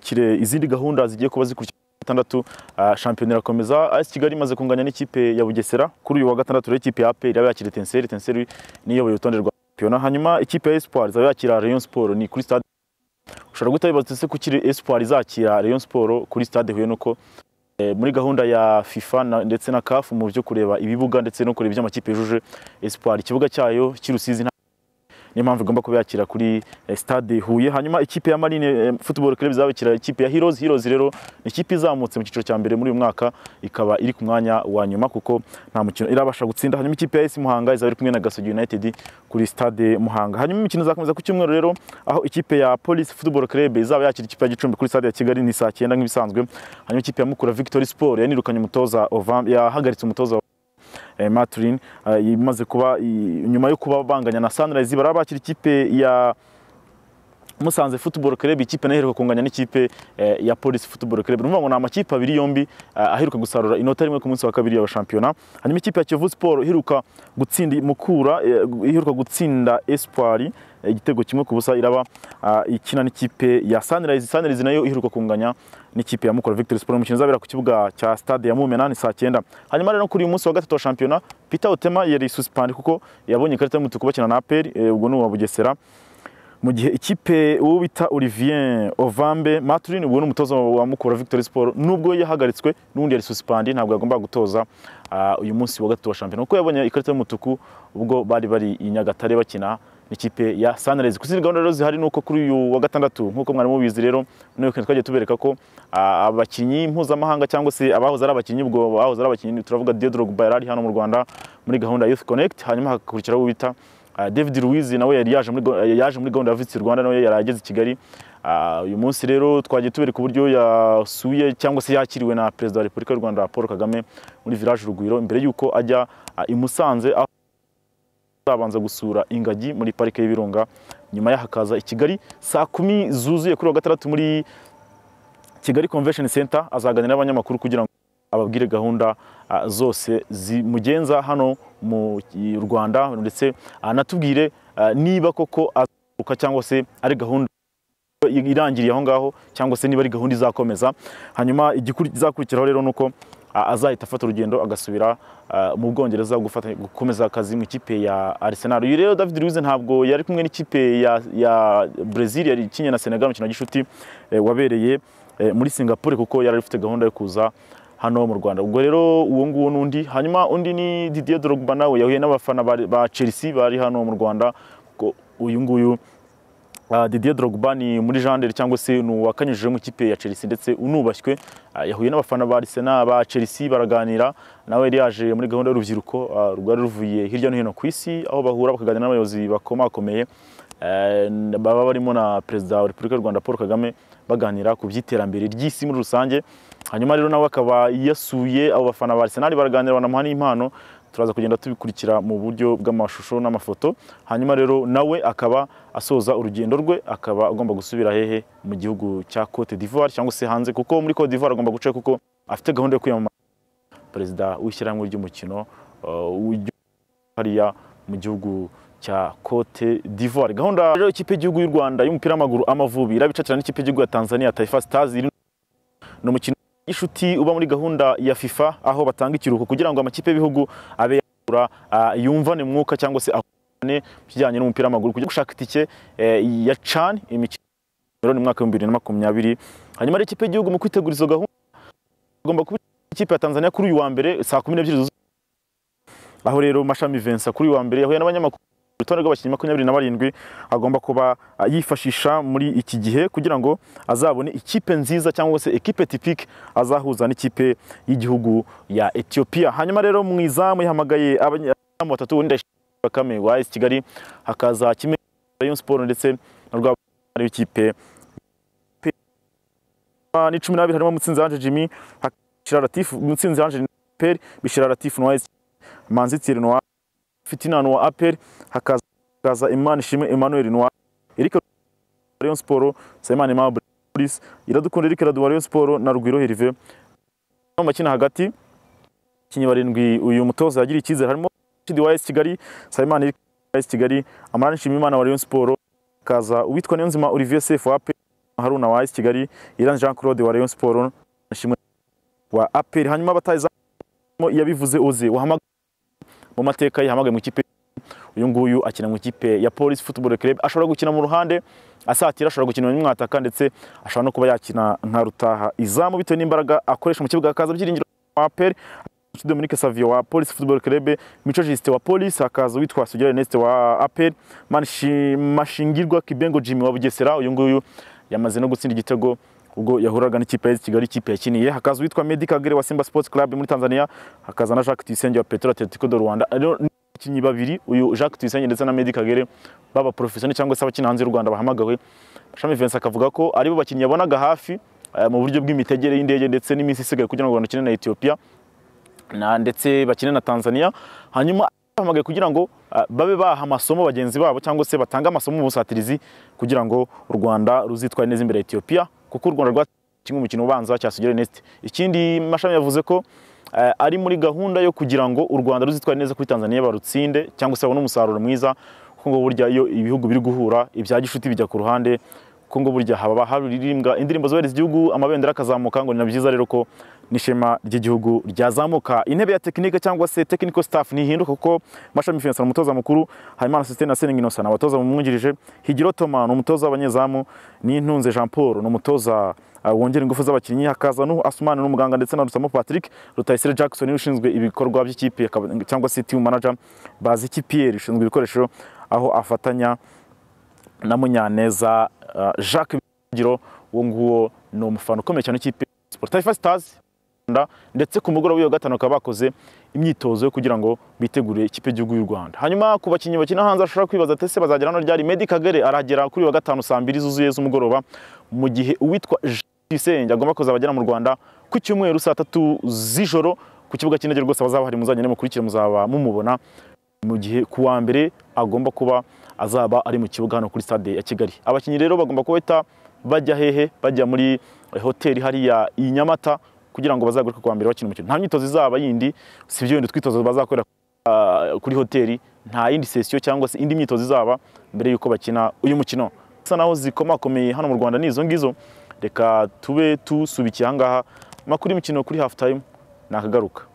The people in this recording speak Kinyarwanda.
Kire izindi gahunda zigiye kuba zikurikira gatandatu ah, shampiyona irakomeza AS Kigali imaze kunganya n'ikipe ya Bugesera kuri uyu wa gatandatu rero ikipe ya APR yaba yakira Etincelle Etincelle niyoboye urutonde rwa shampiyona hanyuma ikipe ya Espoir izaba yakira Rayon Sport ni kuri stade ushobora guhita wibaza ese kuki Espoir izakira Rayon Sport kuri stade Huye nuko eh, muri gahunda ya FIFA na, ndetse na CAF mu byo kureba ibibuga ndetse no kureba ibyo amakipe yujuje Espoir ikibuga cyayo cy'Urusizi nta- niyo mpamvu igomba kuba yakira kuri eh, stade Huye hanyuma ikipe ya Marine eh, Football Club izabakira ikipe ya Heroes Heroes rero ni ikipe izamutse mu cyiciro cya mbere muri uyu mwaka ikaba iri ku mwanya wa nyuma kuko nta mukino irabasha gutsinda hanyuma ikipe ya AS Muhanga izaba iri kumwe na Gasogi United kuri stade Muhanga hanyuma imikino izakomeza ku cyumweru rero aho ikipe ya Police Football Club izaba yakira ikipe ya Gicumbi kuri stade ya Kigali ni saa 9 nk'ibisanzwe hanyuma ikipe ya Mukura Victory Sport yanirukanye umutoza Ovam yahagaritse umutoza eh, Maturin eh, imaze kuba i- nyuma yo kuba banganya na Sunrise baraba bakira ikipe ya Musanze Football Club ikipe naheruka kunganya n'ikipe eh, ya Police Football Club urumva ngo ni amakipe abiri yombi eh, aheruka gusarura inota rimwe ku munsi wa kabiri y'abashampiyona hanyuma ikipe ya Kiyovu Sport iheruka gutsinda Mukura eh, iheruka gutsinda Espoir eh, igitego kimwe ku busa iraba ah, ikina n'ikipe ya Sunrise Sunrise nayo iheruka kunganya n'ikipe ya Mukura Victory Sport umukino uzabera ku kibuga cya Stade ya Mumena ni saa 9 hanyuma rero kuri uyu munsi wa gatatu wa shampiyona Peter Otema yari suspend kuko yabonye ikarita y'umutuku bakina na APR eh, ubwo ni uwa Bugesera mu gihe ikipe uwo bita Olivier Ovambe Maturin ubwo ni umutoza wa Mukura Victory Sport nubwo yahagaritswe n'undi yari suspend ntabwo yagombaga gutoza ah, uyu munsi wa gatatu wa shampiyona kuko yabonye ikarita y'umutuku ubwo bari bari i Nyagatare bakina n'ikipe ya Sunrise ku zindi gahunda rero zihari nuko kuri uyu wa gatandatu nk'uko mwari mubizi rero no weekend twagiye tubereka ko ah, abakinnyi mpuzamahanga cyangwa se abahoze ari abakinnyi ubwo bahoze ari abakinnyi turavuga Didier Drogba yari ari hano mu Rwanda muri gahunda ya Youth Connect hanyuma hagakurikiraho uwo bita Ah, David Luiz nawe yari yaje muri go- yaje muri gahunda ya Visit Rwanda nawe yari ageze i Kigali Ah, uyu munsi rero twagiye tubereka uburyo yasuye cyangwa se yakiriwe na Perezida wa Repubulika y'u Rwanda Paul Kagame muri Village Urugwiro imbere y'uko ajya ah, i Musanze aho azabanza gusura ingagi muri parike y'ibirunga nyuma yaho akaza i Kigali saa kumi zuzuye kuri uwa gatandatu muri Kigali Convention Center azaganira n'abanyamakuru kugira ngo ababwire gahunda ah, zose zimugenza hano mu i- Rwanda ndetse anatubwire ah, niba koko azuka cyangwa se ari gahunda irangiriye aho ngaho cyangwa se niba ari gahunda izakomeza hanyuma igikuri- izakurikiraho rero nuko ah, azahita afata urugendo agasubira ah, mu Bwongereza gufata- gukomeza akazi mu ikipe ya Arsenal uyu rero David Luiz ntabwo yari kumwe n'ikipe ya, ya Brazil yari ikinnye na Senegal umukino wa gishuti eh, wabereye eh, muri Singapore kuko yari afite gahunda yo kuza hano mu Rwanda ubwo rero uwo nguwo n'undi hanyuma undi ni Didier Drogba nawe yahuye n'abafana bari- ba Chelsea bari hano mu Rwanda kuko uyu nguyu Ah, Didier Drogba ni muri jandere cyangwa se ni uwakanyujije mu ikipe ya Chelsea ndetse unubashywe Ah, yahuye n'abafana ba Arsenal ba Chelsea baraganira nawe yari yaje muri gahunda y'urubyiruko ah, rwari ruvuye hirya no hino ku isi aho bahura bakaganira n'abayobozi bakomakomeye Eh, baba barimo na Perezida wa Repubulika y'u Rwanda Paul Kagame baganira ku by'iterambere ry'isi muri rusange hanyuma rero nawe akaba yasuye abo bafana ba Arsenal baraganira banamuha n'impano turaza kugenda tubikurikira mu buryo bw'amashusho n'amafoto hanyuma rero nawe akaba asoza urugendo rwe akaba agomba gusubira hehe mu gihugu cya Cote d'Ivoire cyangwa se hanze kuko muri Cote d'Ivoire agomba guca kuko afite gahunda yo kwiyamamaza perezida w'ishyirahamwe ry'umukino uh, w'igihugu hariya mu gihugu cya Cote d'Ivoire gahunda rero ikipe y'igihugu y'u Rwanda y'umupira w'amaguru amavubi irabicakira n'ikipe y'igihugu ya Tanzania Taifa Stars iri ni umukino w'inshuti uba muri gahunda ya FIFA aho batanga ikiruhuko kugira ngo amakipe y'ibihugu abe yakura ah, yumvane mu mwuka cyangwa se ahorane mu kijyanye n'umupira w'amaguru kujya gushaka itike eh, ya CHAN imikino rero ni mu mwaka w'ibihumbi bibiri na makumyabiri hanyuma rero ikipe y'igihugu mu kwitegura izo gahunda igomba kuba ikipe ya Tanzania kuri uyu wa mbere saa kumi n'ebyiri zuzuye aho rero Mashami Vincent kuri uyu wa mbere yahuye n'abanyamakuru urutonde rw'abakinnyi makumyabiri na barindwi agomba kuba ah, yifashisha muri iki gihe kugira ngo azabone ikipe nziza cyangwa se ekipe tipike azahuza n'ikipe y'igihugu ya Ethiopia hanyuma rero mu izamu yahamagaye abanya- abazamu batatu wenda Bakame wa AS Kigali hakaza kimwe Rayon Sport ndetse na rwa w'ikipe ni cumi n'abiri harimo Mutsinzi Ange Jimmy hakishira Latif Mutsinzi Ange Peri bishira Latif Noa Manzi Thierry Noa Fitina Noa Aperi hakaza hakaza Imana Ishimwe Emmanuel Noa Eric Rayon Sport Simon Mabri Police iradukunda Eric Raduwa Rayon Sport na Rugwiro Herve mu makina hagati kinyi barindwi uyu mutoza yagira icyizere harimo Chidi wa AS Kigali Simon Eric wa AS Kigali Amara Nshimiyimana wa Rayon Sport kaza uwitwa Niyonzima Olivier Sefu wa AP haruna wa AS kigali iran jean claude wa rayon sport ashimwe wa apr hanyuma abataza yabivuze oze wahamagaye mu mateka yahamagaye mu ikipe uyu nguyu akina mu ikipe ya police football club ashobora gukina mu ruhande asatira ashobora gukina n'umwataka ndetse ashobora no kuba yakina nka rutaha izamu bitewe n'imbaraga akoresha mu kibuga akaza byiringiro wa apr Dominique Savio wa Police Football Club, Micho Jiste wa Police, hakaza uwitwa Sugira Ernest wa APR, Manshi- Mashingirwa Kibengo Jimmy wa Bugesera, uyu nguyu yamaze no gutsinda igitego ubwo yahuraga n'ikipe ya AS Kigali ikipe yakiniye, hakaza uwitwa Medi Kagere wa Simba Sports Club muri Tanzania, hakaza na Jacques Tuyisenge wa Petro Atletico de Rwanda. Rero ni abakinnyi babiri, uyu Jacques Tuyisenge ndetse na Medi Kagere baba professionnel cyangwa se abakina hanze y'u Rwanda bahamagawe. Shami Vincent akavuga ko ari bo bakinnyi yabonaga hafi eh, mu buryo bw'imitegere y'indege ndetse n'iminsi isigaye kugira ngo banakine na Ethiopia na ndetse bakine na Tanzania hanyuma bahamagaye kugira ngo ah, babe baha amasomo bagenzi babo cyangwa se batange amasomo mu busatirizi kugira ngo u Rwanda ruzitware neza imbere ya Ethiopia kuko u Rwanda rwatsinze umukino ubanza cya Sugira Ernest ikindi mashami yavuze ko eh, ari muri gahunda yo kugira ngo u Rwanda ruzitware neza kuri Tanzania barutsinde cyangwa se babone umusaruro mwiza kuko ngo burya iyo ibihugu biri guhura ibya gishuti bijya ku ruhande kuko ngo burya haba haririmbwa indirimbo zubahiriza igihugu amabendera akazamuka ngo ni na byiza rero ko n'ishema ry'igihugu ryazamuka intebe ya tekinike cyangwa se technical staff ntihinduka kuko mashami fiyansa umutoza mukuru habimana sisitene na seningi innocent abatoza bamwungirije higiro toma ni umutoza w'abanyezamu n'intunze jean paul ni umutoza uh, wongera ingufu z'abakinnyi hakaza nuhu asumani n'umuganga ndetse na rusamo patrick rutayisire jackson niwe ushinzwe ibikorwa by'ikipe akaba- cyangwa se team manager bazi kipiyeri ushinzwe ibikoresho aho afatanya na munyaneza uh, jacques bigiro uwo nguwo ni umufana ukomeye cyane w'ikipe sportif stars Rwanda ndetse ku mugoroba w'iyo gatanu bakaba bakoze imyitozo yo kugira ngo bitegure ikipe y'igihugu y'u Rwanda hanyuma ku bakinnyi bakina hanze ashobora kwibaza ati ese bazagera hano ryari Medi Kagere arahagera kuri uyu wa gatanu saa mbiri zuzuye z'umugoroba mu gihe uwitwa Jisenge agomba kuzabagera mu Rwanda ku cyumweru saa tatu z'ijoro ku kibuga cy'indege rwose abazaba hari muzagende mukurikire muzaba mumubona mu gihe ku wa mbere agomba kuba azaba ari mu kibuga hano kuri stade ya Kigali abakinnyi rero bagomba kubahita bajya hehe bajya muri hoteli hariya i Nyamata kugira ngo bazagaruke ku wa mbere bakina umukino nta myitozo izaba yindi si ibyo bindi twitozo bazakorera ah, kuri hoteli nta yindi sesiyo cyangwa se indi myitozo izaba mbere y'uko bakina uyu mukino bisa naho zikomakomeye hano mu Rwanda ni izo ngizo reka tube tusubikiye aha ngaha amakuru y'imikino kuri half time nakagaruka